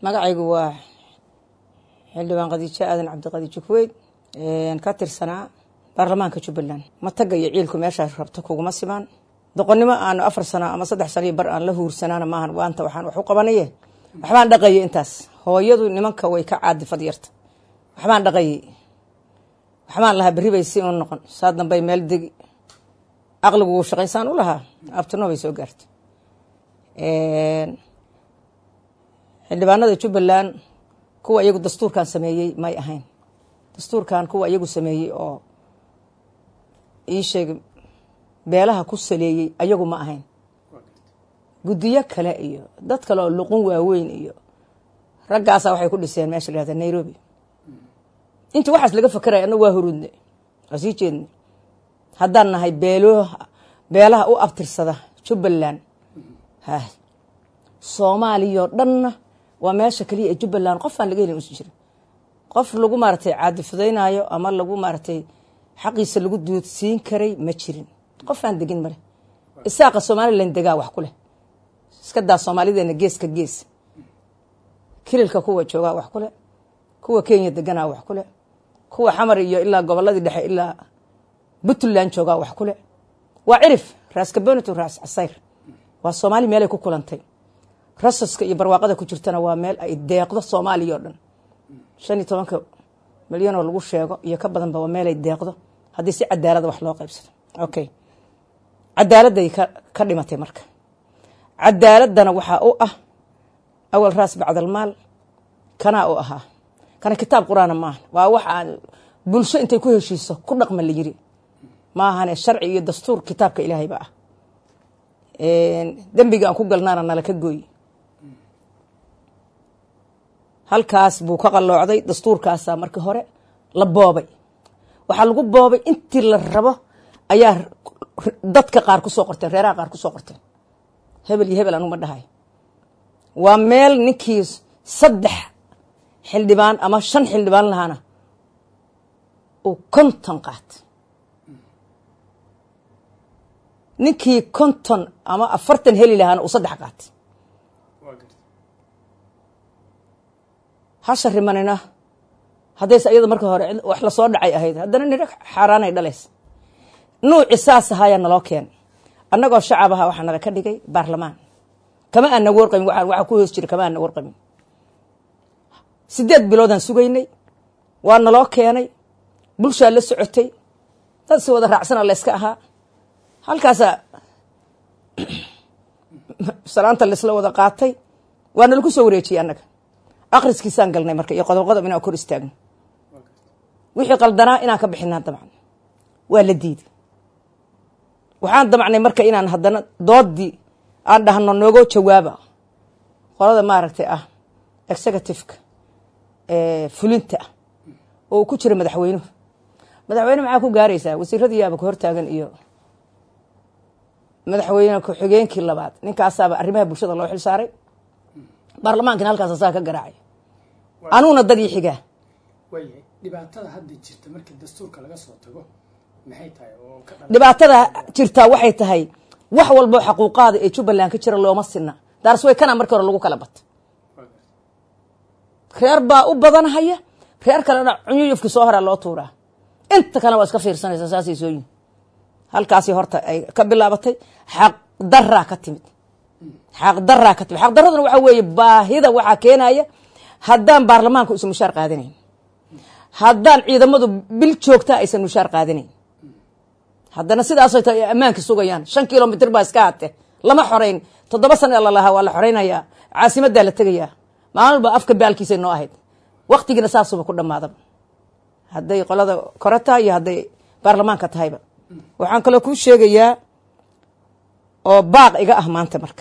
magacaygu waa xildhibaan khadiijo aadan cabdiqadiijo kuweyd ka tirsanaa baarlamaanka jubbaland mataga iyo ciilku meeshaa rabto kuguma simaan doqonnimo aanu afar sano ama saddex sano iyo bar aan la huursanaana maahan waanta waxaan wax u qabanaye waxbaan dhaqayay intaas hooyadu nimanka way ka caadifad yarta waxbaan dhaqayay waxbaan lahaa berri bay si u noqon saa dambay meel degi aqligu wuu shaqaysaan u lahaa abtino bay soo gaartay xildhibaanada jubbaland kuwa iyagu dastuurkan sameeyey may ahayn dastuurkan kuwa iyagu sameeyey oo ii sheeg beelaha ku saleeyey ayagu ma ahayn guddiyo kale iyo dad kale oo luqun waaweyn iyo raggaasa waxay ku dhiseen meesha la yahda nairobi intii waxaas laga fakeraya annagu waa huruudne waa sii jeedne haddaan nahay beelo beelaha u abtirsada jubbaland ha soomaaliyao dhanna waa meesha keliya ee jubbaland qof aan laga helin usan jirin qof lagu maaratay caadifadaynaayo ama lagu maaratay xaqiisa lagu duudsiin karay ma jirin qof aan degin male isaaqa somalilan degaa wax ku leh iska daa soomaalideena geeska gees kililka kuwa joogaa wax kuleh kuwa kenya deganaa wax kuleh kuwa xamar iyo ilaa goboladii dhexe ilaa puntland joogaa wax kuleh waa cirif raas kabonitu raas casayr waa soomaali meelay ku kulantay rasaska iyo barwaaqada ku jirtana waa meel ay deeqdo soomaaliya o dhan shan iyo tobanka milyan oo lagu sheego iyo ka badanba waa meelay deeqdo haddii si cadaalada wax loo qaybsado okay cadaaladday ka dhimatay marka cadaaladana waxaa u ah awal raas bacdalmaal kanaa u ahaa kana kitaab qur-aana maaha waa wax aan bulsho intay ku heshiiso ku dhaqma la yiri maahane sharci iyo dastuur kitaabka ilaahayba ah dembiga aan ku galnaana nala ka gooy halkaas buu ka qalloocday dastuurkaasaa markii hore la boobay waxaa lagu boobay intii la rabo ayaa dadka qaar kusoo qorteen reeraha qaar kusoo qorteen hebel iyo hebel anuma dhahay waa meel ninkii saddex xildhibaan ama shan xildhibaan lahaana uu konton qaatay ninkii konton ama afartan heli lahaana uu saddex qaatay hasha rimanina haddayse iyada marka hore wax lasoo dhacay ahayd haddana nidho xaaraanay dhalaysa nuuci saas ahaayaa naloo keenay annagoo shacab aha waxaa nala ka dhigay baarlamaan kama aan naga warqamin waxaa ku hoos jira kama aan naga warqamin sideed biloodaan sugaynay waa naloo keenay bulshaa la socotay dad si wada raacsana layska ahaa halkaasaa salaanta laisla wada qaatay waa nalaku soo wareejiyey annaga akhriskiisaan galnay marka iyo qodob qodob inaan kor istaagno wixii qaldanaa inaan ka bixinaa dabcan waa la diiday waxaan damacnay marka inaan haddana doodii aan dhahno noogoo jawaaba qolada maaragtay ah executiveka fulinta ah oo uu ku jira madaxweynuhu madaxweyne maxaa ku gaaraysaa wasiiradii yaaba ka hortaagan iyo madaxweyne ku-xigeenkii labaad ninkaasaaba arrimaha bulshada loo xil saaray baarlamaankina halkaas asaa ka garaacay anuuna dadii xigaa waayahay dhibaatada hadda jirta markii dastuurka laga soo tago maxay tahay oo ka dhala dhibaatada jirtaa waxay tahay wax walbo xaquuqaada ee jubbaland ka jira looma sinna daarsway kana markii hore lagu kala bata reer baa u badanhaya reer kalena cunyuyufki soo horaa loo tuuraa inta kalena waa iska fiirsanaysa saasay soo yihin halkaasi horta ay ka bilaabatay xaq daraa ka timid xaq daraa ka timid xaq daraduna waxaa weeye baahida waxaa keenaya haddaan baarlamaanku isan mushaar qaadanayn haddaan ciidamadu bil joogtaa aysan mushaar qaadanayn haddana sidaasay tahay ay ammaanka sugayaan shan kilomitr baa iska hate lama xoreyn toddoba sana lalahaa waa la xoreynayaa caasimaddaa la tegayaa maalin walba afka baalkiisay noo ahayd waktigiina saasuba ku dhamaadaba hadday qolada kore tahay iyo hadday baarlamaanka tahayba waxaan kaloo kuu sheegayaa oo baaq iga ah maanta marka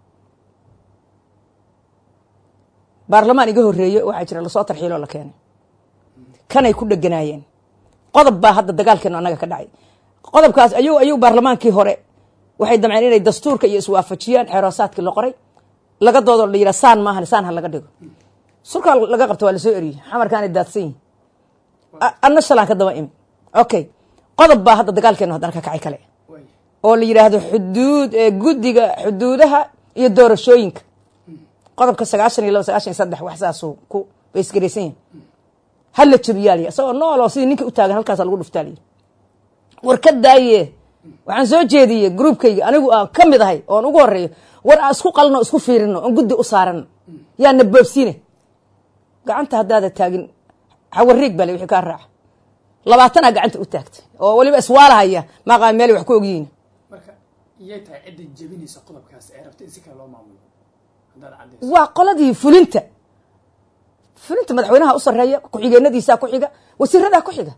baarlamaan iga horeeye waxaa jira lasoo tarxiiloo la keenay kanay ku dheganaayeen qodob baa hadda dagaalkeenu annaga ka dhacay qodobkaas ayuu ayuu baarlamaankii hore waxay damceen inay dastuurka iyo iswaafajiyaan xeeroosaadkii la qoray laga doodo la yidhaha saan maahan saan ha laga dhigo surkaa laga qabta waa lasoo eriyey xamarkaanay daadsan yihin anna shalaan ka daba imi okay qodob baa hadda dagaalkeenu haddana ka kacay kale oo la yidhaahdo xuduud guddiga xuduudaha iyo doorashooyinka qodobka sagaashan iyo laba sagaashan iyo saddex wax saasuu ku baysgaraysan yahay ha la jabiyaaliya isagoo nooloo sidii ninkii u taagan halkaasa lagu dhuftaaliya war ka daaye waxaan soo jeediyey groupkayga anigu aan ka mid ahay oon ugu horeeyo war aan isku qalno isku fiirino oon guddi u saarano yaa na boobsiine gacanta haddaada taagin xawariig bale wixii kaa raaca labaatanaa gacanta u taagtay oo weliba iswaalahaya maaqaa meel wax ku ogyihiin marka iyay tahay cidda jebinaysa qodobkaas ee rabta in si kale loo maamulo haddaad caddayso waa qoladii fulinta fulinta madaxweynaha u sareeya ku-xigeenadiisaa ku xiga wasiiradaa ku xiga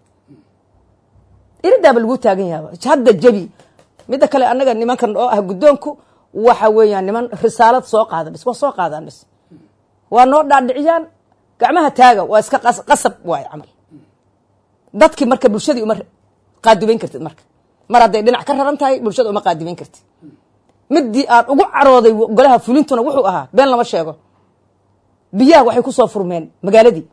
iridaaba lagu taagan yaaba hadda jebi midda kale annaga nimankan oo ah guddoonku waxa weeyaan niman risaalad soo qaada bis waa soo qaadaan bis waa noo dhaadhiciyaan gacmaha taaga waa iska qas- qasab waayo camal dadkii marka bulshadii uma qaadibayn kartid marka mar hadday dhinac ka raran tahay bulshada uma qaadibayn kartid midii aan ugu carooday golaha fulintuna wuxuu ahaa been lama sheego biyaha waxay ku soo furmeen magaaladii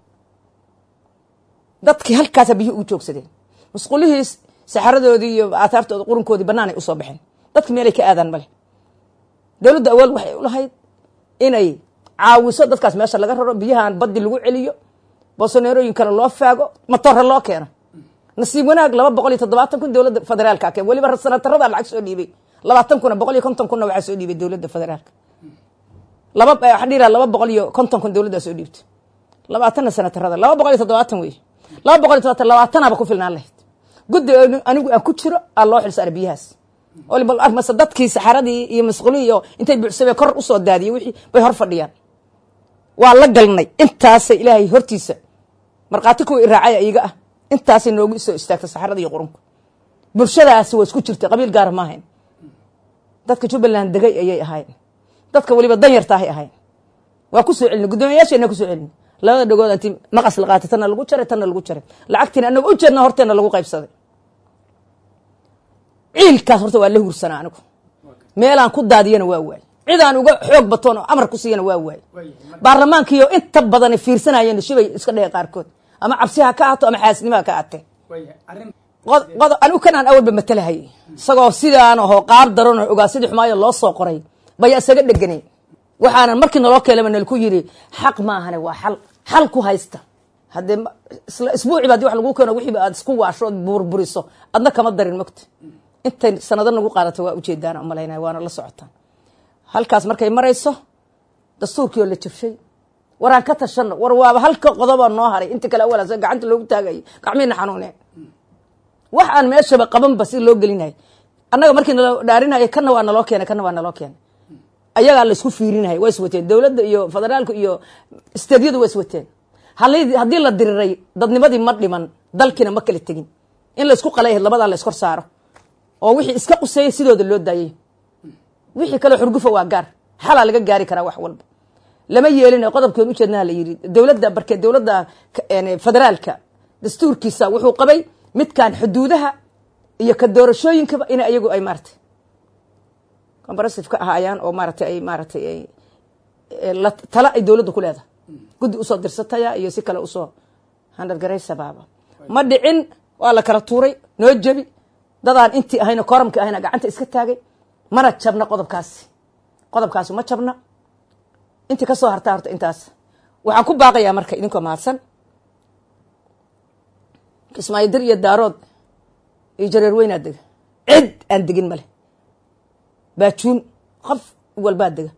dadkii halkaasa biyuhi ugu joogsadeen musqulihii saxaradoodii iyo aataartooda qurunkoodii banaanay usoo baxeen dadki meelay ka aadaan male dowladda awool waxay u lahayd inay caawiso dadkaas meesha laga raro biyahan badi lagu celiyo boosoneerooyin kale loo faago matore loo keeno nasiib wanaag laba boqol iyo toddobaatan kun dowladda federaalka keen weliba sanatarada lacag soo dhiibay labaatan kuna boqol iyo konton kunna waxaa soo dhiibay dowladda federaalka laba waxaan dhihi lahaa laba boqol iyo konton kun dowladdaa soo dhiibtay labaatanna sanatarada laba boqol iyo toddobaatan wey laba boqol iyo toddobaatan labaatanaaba ku filnaan lahayd guddi anigu aan ku jiro aa loo xil saaray biyahaas mase dadkii saxaradii iyo masqulihii iyo intay buuxsameen kor usoo daadiyey wixii bay hor fadhiyaan waa la galnay intaasay ilaahay hortiisa markhaati kuwa iraacaya iiga ah intaasay noogu soo istaagtay saxarada iyo qurunka bulshadaasi waa isku jirtay qabiil gaara ma ahayn dadka jubbaland degay ayay ahayn dadka weliba danyartaahay ahayn waa kusoo celina guddoomiyayaasheena kusoo celina labada dhagood inti maqas la qaatay tanna lagu jaray tanna lagu jaray lacagtiina anaga u jeedna horteena lagu qaybsaday ciilkaas horta waa la hursanaa anigu meelaan ku daadiyana waa waay cidaan uga xoog batoon oo amar ku siiyana waa waay waayahay marka baarlamaankiiyo inta badan fiirsanayeen shibay iska dheheen qaarkood ama cabsi ha ka ahaato ama xaasnimo ha ka ahatee waayahay arrin qod qod anigu kanaan awalba matalahay isagoo sidaan ahoo qaar daran oo ogaa sidii xumaayo loo soo qoray baya isaga dheganay waxaanan markii naloo keenaba nalku yiri xaq maahane waa xal xal ku haysta haddee ma- isla isbuuciba hadii wax lagu keeno wixiiba aad isku waasho ood burburiso adna kama darin mogta intay sanado nagu qaadato waa ujeedaan umalaynaya waana la socotaan halkaas markay marayso dastuurkii oo la jabshay waraan ka tashano war waaba halka qodoba noo haray inta kale awalaas gacanta loogu taagayay gacmiina xanuuneen wax aan meeshaba qabanba si loo gelinay annaga markii naloo dhaarinaya kana waa naloo keenay kana waa naloo keenay ayagaa la isku fiirinaya waa iswateen dowladda iyo federaalka iyo steedyadu waa iswateen hal- haddii la diriray dadnimadii ma dhiman dalkiina ma kala tegin in la isku qalay ahayd labadaa la iskor saaro oo wixii iska quseeyay sidooda loo daayay wixii kaleo xurgufa waa gaar xalaa laga gaari karaa wax walba lama yeelin qodobkeen ujeednaha la yiri dowladda barke dowladda ka- een, federaalka dastuurkiisa wuxuu qabay midkan xuduudaha iyo ka doorashooyinkaba in ayagu ay maaratay comparasive ka ahaayaan oo maaratay ay maaratay ay ee, la- tala ay dowladda ku leedahay guddi usoo dirsataya iyo si kale usoo handalgaraysa baaba ma dhicin waa la kala tuuray noo jebi dadaan intii ahayna koramki ahayna gacanta iska taagay mana jabna qodobkaasi qodobkaasi ma jabna intii ka soo hartaa horta intaas waxaan ku baaqayaa marka idinkoo mahadsan kismaayo dir iyo daarood iyo jareer weynaa dega cid aan degin male baajuun qof walbaa dega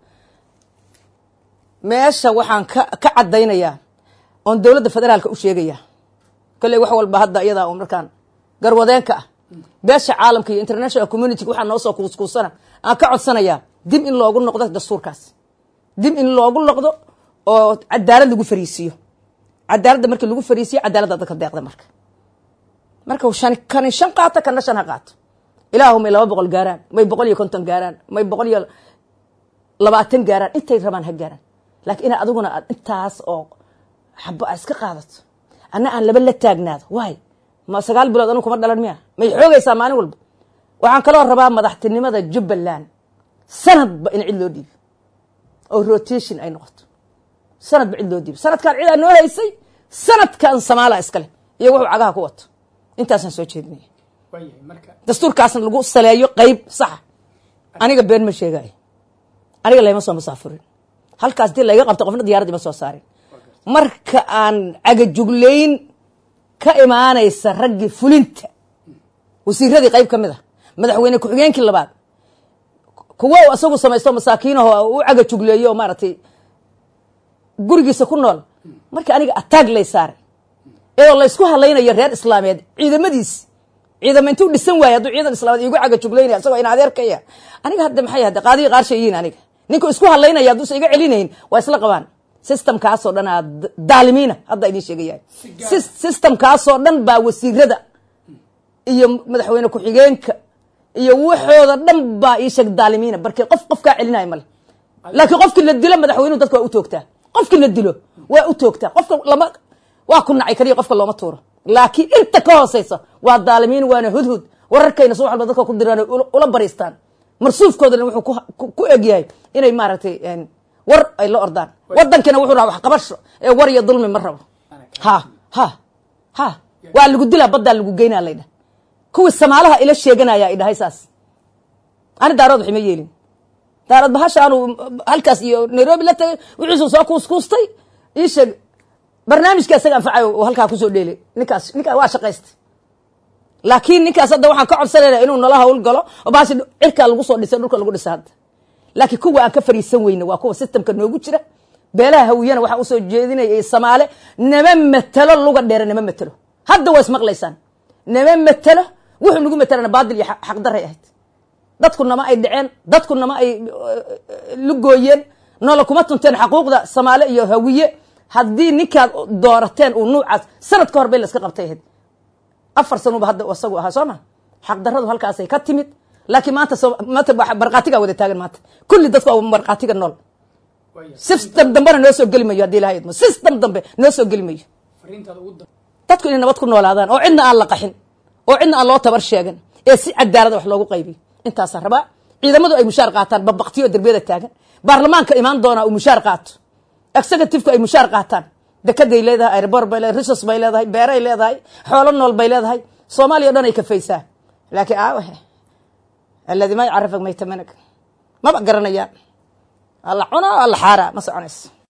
meesha waxaan ka ka caddaynayaa oon dowladda federaalka u sheegayaa kolley wax walba hadda iyadaa un markaan garwadeenka ah beesha caalamka iyo international community waxaa noo soo kuuskuusana aan ka codsanayaa dib in loogu noqdo dastuurkaas dib in loogu noqdo oo cadaalad lagu fariisiiyo cadaaladda markii lagu fariisiyo cadaaladda dadka deeqda marka marka shan kani shan qaato kana shan ha qaato ilaahu may laba boqol gaaraan may boqol iyo konton gaaraan may boqol iyo labaatan gaaraan intay rabaan ha gaaraan laakiin ina adiguna aad intaas oo xabo a iska qaadato anna aan laba la taagnaado waay ma sagaal bilood anigu kuma dhalan miya may xoogaysaa maalin walba waxaan kaloo rabaa madaxtinimada jubbaland sanadba in cid loo dhiibo oo rotation ay noqoto sanadba cid loo dhiibo sanadkan cidaa noo haysay sanadkan samaala iskale iyo wuxuu cagaha ku wato intaasaan soo jeedinaya waayahay marka dastuurkaasna lagu saleeyo qeyb saxa aniga been ma sheegayo aniga layma soo masaafurin halkaas dii layga qabta qofna diyarad ima soo saarin marka aan cagajuglayn ka imaanaysa raggii fulinta wasiiradii qayb ka mid a madaxweyne ku-xigeenkii labaad kuwo isagu samaysto masaakiinaho u cagajugleeyo oo maaragtay gurigiisa ku nool marka aniga ataag lay saaray iyadoo laysku hadlaynayo reer islaameed ciidamadiisi ciidama intuu dhisan waayay hadduu ciidan islaameed iigu cagajuglaynaya isagoo in adeerkaya aniga hadda maxay hadda qaadiga qaarshayiin aniga ninka isku hadlaynaya hadduusa iga celinayn waa isla qabaan systemkaasoo dhan aa daalimiina hadda idin sheegaya systemkaasoo dhan baa wasiirada iyo madaxweyne ku-xigeenka iyo waxooda dhan baa ii sheeg daalimiina barkee qof qof kaa celinaya male laakiin qofkii la dilo madaxweynuhu dadka waa u toogtaa qofkii la dilo waa u toogtaa qofka lama waa ku nacay kaliya qofka looma tuuro laakiin inta ka hooseysa waa daalimiin waana hudhud wararkayna soo walba dadka ku diraan ula bariistaan marsuufkoodana wuxuu ku egyahay inay maaragtay war ay la ordaan wadankina wuxuu raha waxqabasho ee war iyo dulmi ma rabo ha ha ha waa lagu dilaa baddaa lagu geynaa laydhah kuwii samaalaha ila sheeganaya ay dhahay saas ani daarood waxima yeelin daarood bahasha aanu halkaas iyo nairobi la tagay wixiisu soo kuuskuustay ii sheeg barnaamijka isaga anfacayo uu halkaa kusoo dheelay ninkaas ninkaa waa shaqaystay laakiin ninkaas hadda waxaan ka codsanayna inuu nala hawl galo oo bahashi cirkaa lagu soo dhisay dhulka lagu dhisa hadda laakiin kuwa aan ka fariisan weyne waa kuwa systemka noogu jira beelaha hawiyana waxaa usoo jeedinaya samaale nama matelo luga dheere nama matelo hadda waa ismaqlaysaan nama matelo wuxuu nagu matelana baadil iyo xaqdaray ahayd dadku nama ay dhaceen dadku nama ay lugooyeen noola kuma tunteen xaquuqda samaale iyo hawiye haddii ninkaad doorateen uu nuucaas sanad ka hor bay laska qabtay ahayd afar sanuba hadda isagu ahaa soo ma xaqdaradu halkaasay ka timid laakiin maanta maanta markhaatigaa wada taagan maanta kulli dadku waa markhaatiga nool system dambena noo soo geli mayo hadii ilahay idmo system dambe noo soo geli mayo dadku inay nabad ku noolaadaan oo cidna aan la qaxin oo cidna aan loo tabar sheegan ee si cadaalada wax loogu qaybiyo intaasaa rabaa ciidamadu ay mushaar qaataan babaktiyo derbiyada taagan baarlamaanka imaan doonaa uu mushaar qaato executiveka ay mushaar qaataan dekeday leedahay airbor bay leedahay risos bay leedahay beeray leedahay xoolo nool bay leedahay soomaaliya o dhan ay kafaysaa laakiin aawahe aladi ma ycarafak maytamanag maba garanayaan alla cuna alla xaaraa ma soconayso